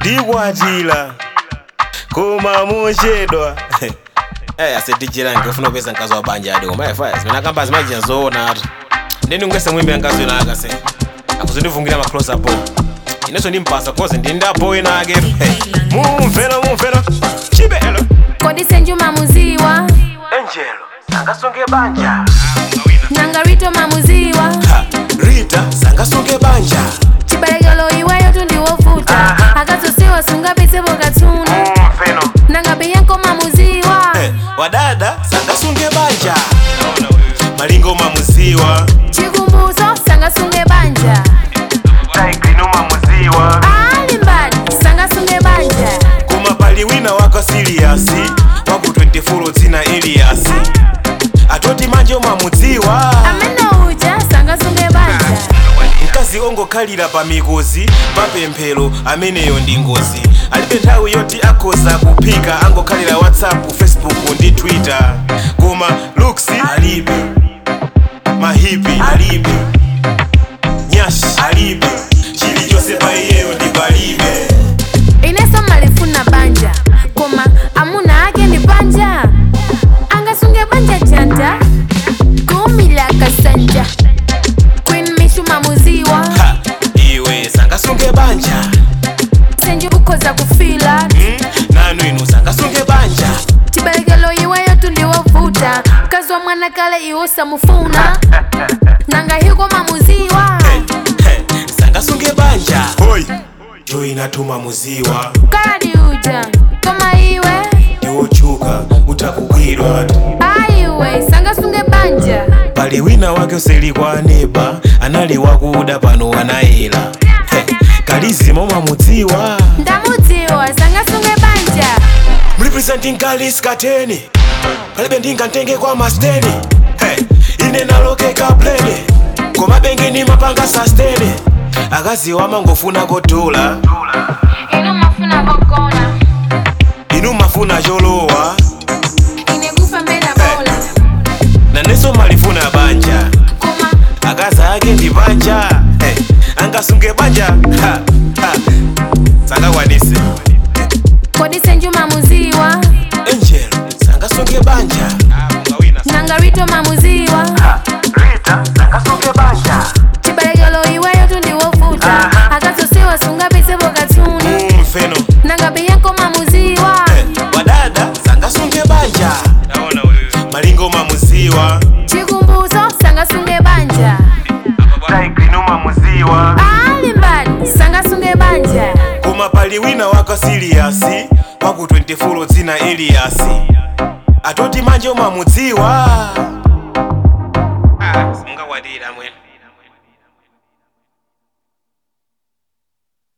ndikwatira koma mochedwa Eh, asetichirange ufuna kupeza mkazi wa banja adi koma efa zimene akamba zimachita zoona atu ndeni ungese mwimbira mkazi wina akase akuzindivungira ma close up inenso ndimpasa koze ndindapo ina aketu mumvero mumvero chibelo kodi senju mamuziwa angelo sangasunge banja nangarito mamuziwa Ha, rita sangasunge banja chibalekelo iweyo tundiwovuta akazosiwa sungapitsepo katsuna mumvero nangabeyanko mamuziwa Eh, wadada sangasunge banja malingo mamuziwa chikumbuzo sangasunge banja taigrino mamuziwa ali mbali sangasunge banja koma pali wina wako siliyasi waku 24 dzina eliyasi atoti manje mamudziwa amene uja sangasunge banja mkazi ongokhalira pa mikozi papemphero ameneyo ndi ngozi alibe nthawi yoti akhoza kuphika angokhalira whatsapp facebook ndi twitter koma looks alibe mahipi alibe nyash alibe chilichonse pa iyeyo ndi palibe ineso malifuna banja koma amuna ake ndi banja angasunge banja chanta kumila kasanja queen mishu mamuziwa ha iwe sangasunge banja senju ukhoza kufila hmm? nanu inu sangasunge banja chibalekelo iweyo tundiwovuta mkazi wa mwana kale iwo samufuna nanga hiko mamuziwa hey, hey, sangasunge banja hoi joinatuma muziwa kaladi uja koma iwe ndiwochuka utakugwirwa aiwe sangasunge banja pali wina wake useli kwa neba anali wakuda pano anayela hey, kalizima mamudziwa ndamudziwa sangasunge banja mrepresenting kalis kateni palibe ndingantenge kwa masteni hey, ine nalokeka plene koma bengeni mapanga sastene akazi wamangofuna kotola ino mafuna bogona inu mafuna cholowa ine kufa mbela bola nanenso malifuna banja koma akazi ake ndi banja hey, angasunge banja ha, ha. sangakwanise kodi senju mamuziwa angel sangasunge banja nangarito mamuziwa rita sangasunge banja chibalekelo iweyo tundiwovuta akazosiwa sungapitsepo katsuni mfeno nangabeyanko mamuziwa wadada sangasunge banja malingo mamuziwa chikumbuzo sangasunge banja taigrino mamuziwa ali mbali sangasunge banja koma pali wina wako siliyasi waku 24 dzina eliyasi atoti manje mamudziwa ah, simungakwadira mwene